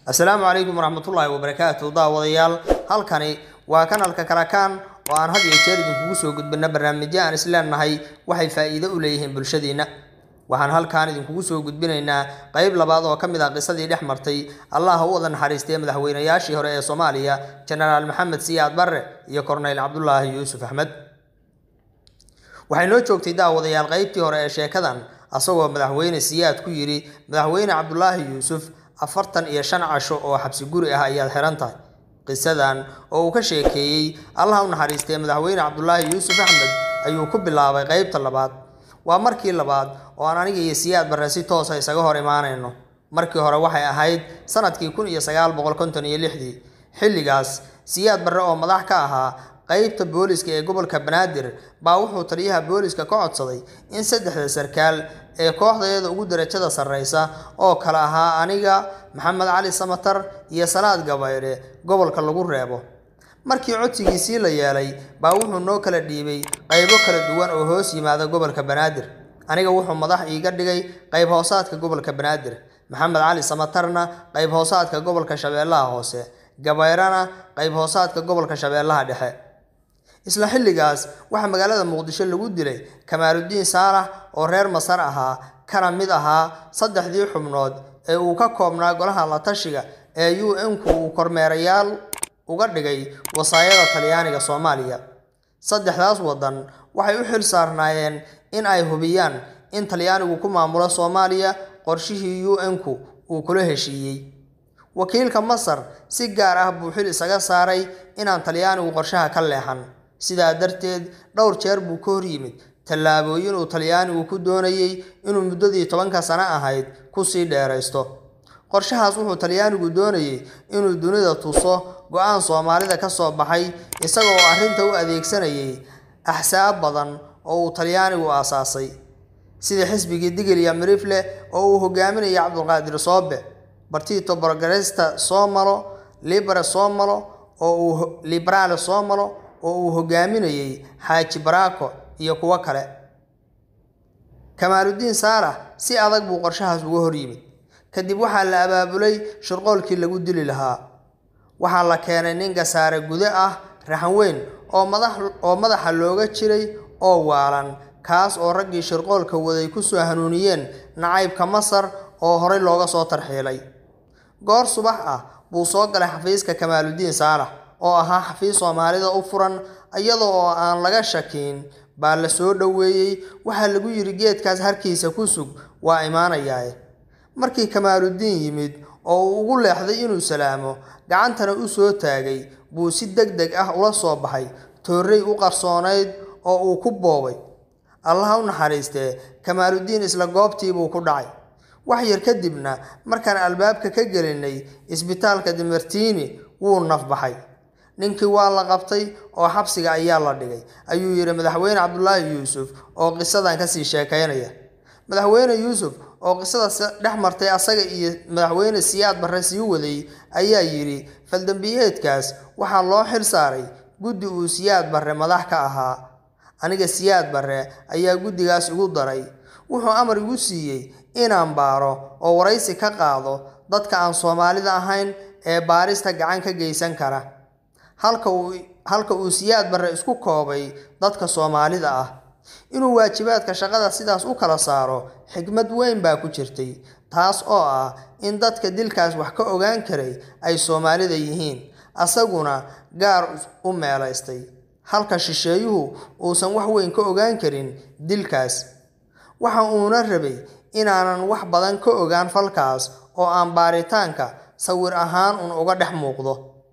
assalaamu calaykum waraxmatullaahi wabarakaatu daawadayaal halkani waa kanalka karakaan oo aan had iyo jeer idinkugu soo gudbina barnaamijyo aan isleenahay waxay faa'iido u leeyihiin bulshadiinna waxaan halkaan idinkugu soo gudbinaynaa qeyb labaad oo ka mid ah qisadii dhex martay allah u wada naxariistay madaxweynayaashii hore ee soomaaliya jenaraal maxamed siyaad barre iyo korneyl cabdulaahi yuusuf axmed waxay noo joogtay daawadayaal qeybtii hore ee sheekadan asagoo madaxweyne siyaad ku yidhi madaxweyne cabdulaahi yuusuf afartan iyo shan casho oo xabsi guri ah ayaad xihan tahay qisadan oo uu ka sheekeeyey allah u naxariistay madaxweyne cabdulaahi yuusuf axmed ayuu ku bilaabay qeybta labaad waa markii labaad oo aan aniga iyo siyaad barre si toosa isaga hor imaanayno markii hore waxay ahayd sanadkii kun iyo sagaal boqol konton iyo lixdii xilligaas siyaad barre oo madax ka ahaa qeybta booliska ee gobolka banaadir baa wuxuu taliyaha booliska ka codsaday in saddexda sarkaal ee kooxdayada ugu darajada sarreysa oo kale ahaa aniga maxamed cali samatar iyo salaad gabaydhe gobolka lagu reebo markii codsigiisii la yeelay baa wuxuu noo kala dhiibay qaybo kala duwan oo hoos yimaada gobolka banaadir aniga wuxuu madax iiga dhigay qayb hoosaadka gobolka banaadir maxamed cali samatarna qayb hoosaadka gobolka shabeellaha hoose gabayrana qayb hoosaadka gobolka shabeellaha dhexe isla xilligaas waxaa magaalada muqdisho lagu dilay kamaaludiin saalax oo reer masar ahaa kana mid ahaa saddexdii xubnood ee uu ka koobnaa golaha la tashiga ee u n-ku uu kormeerayaal uga dhigay wasaayada talyaaniga soomaaliya saddexdaas waddan waxay u xil saarnaayeen in ay hubiyaan in talyaanigu ku maamulo soomaaliya qorshihii u n-ku uu kula heshiiyey wakiilka masar si gaar ah buu xil isaga saaray inaan talyaanigu qorshaha ka leexan sidaa darteed dhowr jeer buu ka hor yimid tallaabooyin uu talyaanigu ku doonayey inuu muddadii tobanka sano ahayd kusii dheeraysto qorshahaas wuxuu talyaanigu doonayey inuu dunida tuso go-aan soomaalida ka soo baxay isagoo arrinta u adeegsanayay axsaab badan oo uu talyaanigu aasaasay sida xisbigii digil iyo mirifle oo uu hogaaminayay cabdulqaadir soobe bartito borgaresta soomalo libere soomalo oo uu liberaale soomalo oo uu hogaaminayey xaaji baraako iyo kuwo kale kamaaludiin saalax si adag buu qorshahaas uga hor yimid kadib waxaa la abaabulay shirqoolkii lagu dili lahaa waxaa la keenay nin gasaare gude ah raxan weyn oo madax oo madaxa looga jiray oo waalan kaas oo raggii shirqoolka waday kusoo hanuuniyeen nacaybka masar oo horey looga soo tarxiilay goor subax ah buu soo galay xafiiska kamaaludiin saalax oo ahaa xafiis soomaalida u furan iyada oo aan laga shakiin baa la soo dhoweeyey waxaa lagu yidhi geedkaas harkiisa ku sug waa imaanayaa markii kamaaludiin yimid oo uu ugu leexday inuu salaamo gacantana u soo taagay buu si deg deg ah ula soo baxay toorrey u qarsoonayd oo uu ku boobay allaha u naxariistee kamaaludiin isla goobtiibuu ku dhacay wax yar kadibna markaan albaabka ka gelinay isbitaalka dimartiini wuu nafbaxay ninkii waa la qabtay oo xabsiga ayaa la dhigay ayuu yidhi madaxweyne cabdulaahi yuusuf oo qisadan kasii sheekaynaya madaxweyne yuusuf oo qisada dhex martay asaga iyo madaxweyne siyaad barre sii waday ayaa yidhi faldambiyeedkaas waxaa loo xil saaray guddi uu siyaad barre madax ka ahaa aniga siyaad barre ayaa guddigaas igu daray wuxuu amar igu siiyey inaan baaro oo waraysi ka qaado dadka aan soomaalida ahayn ee baarista gacan ka geysan kara halka uu halka uu siyaad barre isku koobay dadka soomaalida ah inuu waajibaadka shaqada sidaas u kala saaro xikmad weyn baa ku jirtay taas oo ah in dadka dilkaas wax ka ogaan karay ay soomaalida yihiin asaguna gaar u meelaystay halka shisheeyuhu uusan wax weyn ka ogaan karin dilkaas waxa uuna rabay inaanan wax badan ka ogaan falkaas oo aan baaritaanka sawir ahaan un uga dhex muuqdo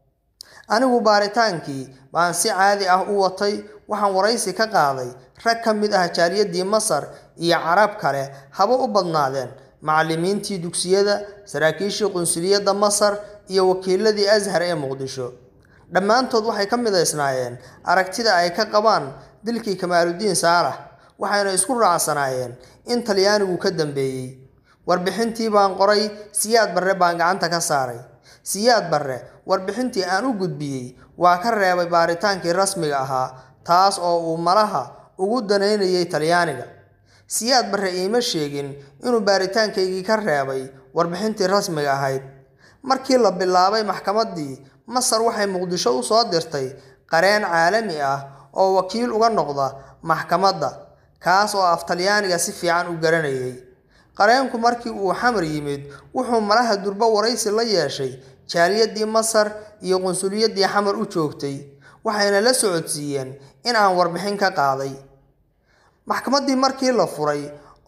anigu baaritaankii baan si caadi ah u watay waxaan waraysi ka qaaday rag ka mid ah jaaliyadii masar iyo carab kale haba u badnaadeen macallimiintii dugsiyada saraakiishii qunsuliyadda masar iyo wakiiladii ashar ee muqdisho dhammaantood waxay ka midaysnaayeen aragtida ay ka qabaan dilkii kamaaludiin saalax waxayna isku raacsanaayeen in talyaanigu ka dambeeyey warbixintii baan qoray siyaad barre baan gacanta ka saaray siyaad barre warbixintii aan u gudbiyey waa ka reebay baaritaankii rasmiga ahaa taas oo uu malaha ugu danaynayay talyaaniga siyaad barre iima sheegin inuu baaritaankaygii ka reebay warbixintii rasmiga ahayd markii la bilaabay maxkamaddii masar waxay muqdisho u soo dirtay qareen caalami ah oo wakiil uga noqda maxkamadda kaas oo af talyaaniga si fiican u garanayay qareenku markii uu xamar yimid wuxuu malaha durbo waraysi la yeeshay jaaliyadii masar iyo qunsuliyadii xamar u joogtay waxayna la socodsiiyeen in aan warbixin ka qaaday maxkamaddii markii la furay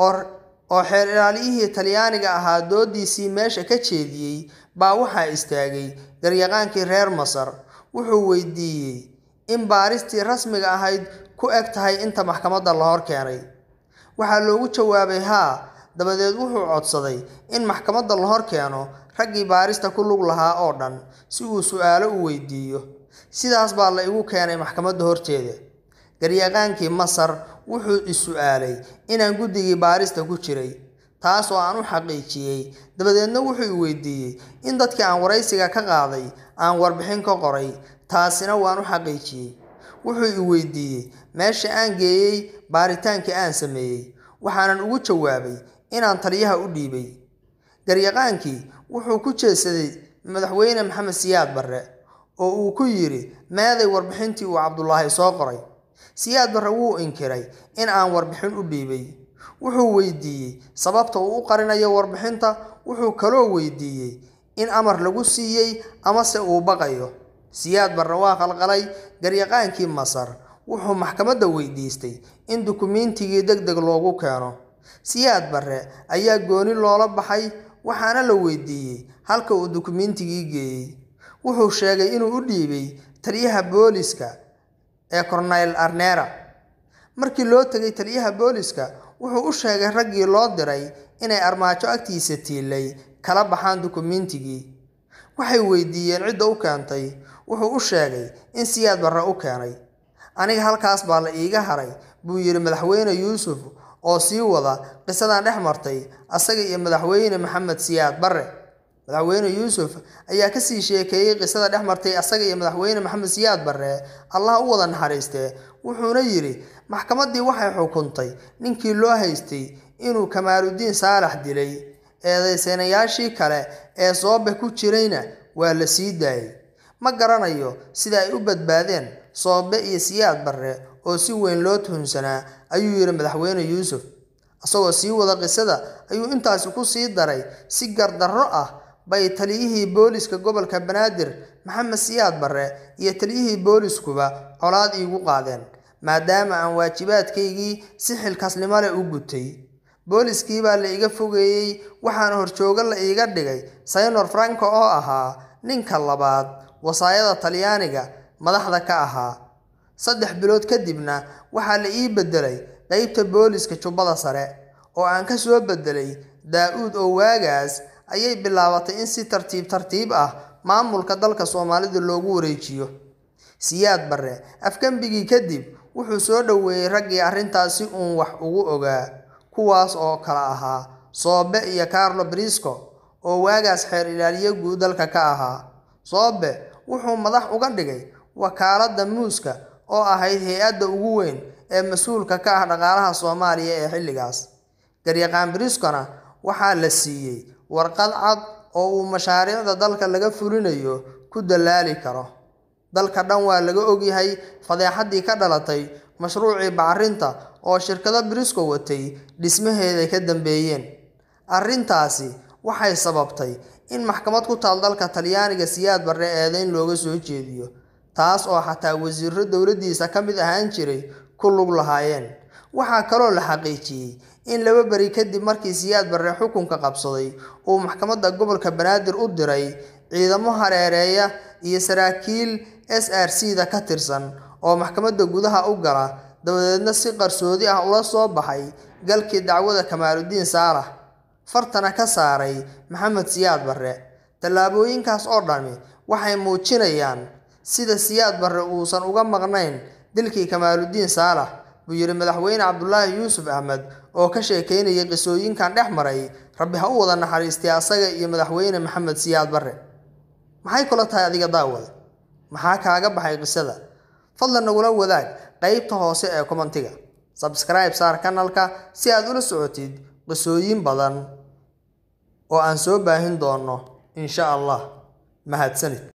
oo xeer ilaaliyihii talyaaniga ahaa doodiisii meesha ka jeediyey baa waxaa istaagay garyaqaankii reer masar wuxuu weydiiyey in baaristii rasmiga ahayd ku eg tahay inta maxkamadda la hor keenay waxaa loogu jawaabay haa dabadeed wuxuu codsaday in maxkamadda la hor keeno raggii baarista ku lug lahaa oo dhan si uu su-aalo u weydiiyo sidaas baa la igu keenay maxkamadda horteeda garyaqaankii masar wuxuu is-su-aalay inaan guddigii baarista ku jiray taas oo aan u xaqiijiyey dabadeedna wuxuu i weydiiyey in dadkii aan waraysiga ka qaaday aan warbixin ka qoray taasina waan u xaqiijiyey wuxuu i weydiiyey meesha aan geeyey baaritaankii aan sameeyey waxaanan ugu jawaabay inaan taliyaha u dhiibay garyaqaankii wuxuu ku jeedsaday madaxweyne maxamed siyaad barre oo uu ku yidhi meeday warbixintii uu cabdulaahi soo qoray siyaad barre wuu inkiray in aan warbixin u dhiibay wuxuu weydiiyey sababta uu u qarinayo warbixinta wuxuu kaloo weydiiyey in amar lagu siiyey amase uu baqayo siyaad barre waa qalqalay garyaqaankii masar wuxuu maxkamadda weydiistay in dukumiintigii deg deg loogu keeno siyaad barre ayaa gooni loola baxay waxaana la weydiiyey halka uu dukumiintigii geeyey wuxuu sheegay inuu u dhiibay taliyaha booliska ee corneyl arnera markii loo tegay taliyaha booliska wuxuu u sheegay raggii loo diray inay armaajo agtiisa tiilay kala baxaan dukumiintigii waxay weydiiyeen cidda u keentay wuxuu u sheegay in siyaad barre u keenay aniga halkaas baa la iiga haray buu yidhi madaxweyne yuusuf oo sii wada qisadan dhex martay asaga iyo madaxweyne maxamed siyaad barre madaxweyne yuusuf ayaa kasii sheekeeyey qisada dhex martay asaga iyo madaxweyne maxamed siyaad barre allah u wada naxariistee wuxuuna yidhi maxkamaddii waxay xukuntay ninkii loo haystay inuu kamaaludiin saalax dilay eedaysanayaashii kale ee soobe ku jirayna waa la sii daayay ma garanayo sida ay u badbaadeen soobe iyo siyaad barre oo si weyn loo tuhunsanaa ayuu yidhi madaxweyne yuusuf isagoo sii wada qisada ayuu intaasi ku sii daray si gardarro ah bay taliyihii booliska gobolka banaadir maxamed siyaad barre iyo taliyihii booliskuba colaad iigu qaadeen maadaama aan waajibaadkaygii si xilkasnimo leh u gutay booliskii baa la iga fogeeyey waxaana horjoogo la iiga dhigay saynor franco oo ahaa ninka labaad wasaayada talyaaniga madaxda ka ahaa saddex bilood kadibna waxaa la ii beddelay qeybta booliska jubbada sare oo aan ka soo beddelay daa-uud oo waagaas ayay bilaabatay in si tartiib tartiib ah maamulka dalka soomaalida loogu wareejiyo siyaad barre afgembigii kadib wuxuu soo dhoweeyey raggii arrintaasi uun wax ugu ogaa kuwaas oo kala ahaa soobe iyo carlo brisco oo waagaas xeer ilaaliye guud dalka ka ahaa soobe wuxuu madax uga dhigay wakaaladda muuska oo ahayd hay-adda ugu weyn ee mas-uulka ka ah dhaqaalaha soomaaliya ee xilligaas garyaqaan briscona waxaa la siiyey warqad cad oo uu mashaariicda dalka laga fulinayo ku dallaali karo dalka dhan waa laga ogyahay fadeexaddii ka dhalatay mashruucii bacrinta oo shirkado brisco watay dhismaheeday ka dambeeyeen arrintaasi waxay sababtay in maxkamad ku taal dalka talyaaniga siyaad barre eedeyn looga soo jeediyo taas oo xataa wasiiro dowladdiisa ka mid ahaan jiray ku lug lahaayeen waxaa kaloo la xaqiijiyey in laba beri kadib markii siyaad barre xukunka qabsaday uu maxkamadda gobolka banaadir u diray ciidamo hareereeya iyo saraakiil s r c da ka tirsan oo maxkamadda gudaha u gala dabadeedna si qarsoodi ah ula soo baxay galkii dacwada kamaaludiin saalax fartana ka saaray maxamed siyaad barre tallaabooyinkaas oo dhami waxay muujinayaan sida siyaad barre uusan uga maqnayn dilkii kamaaludiin saalax buu yidhi madaxweyne cabdulaahi yuusuf axmed oo ka sheekeynayay qisooyinkan dhex maray rabbi ha u wada naxariistay asaga iyo madaxweyne maxamed siyaad barre maxay kula tahay adiga daawada maxaa kaaga baxay qisada fadlan nagula wadaag qeybta hoose ee komantiga sabskribe saar kanalka si aad ula socotid qisooyin badan oo aan soo baahin doono insha allah mahadsanid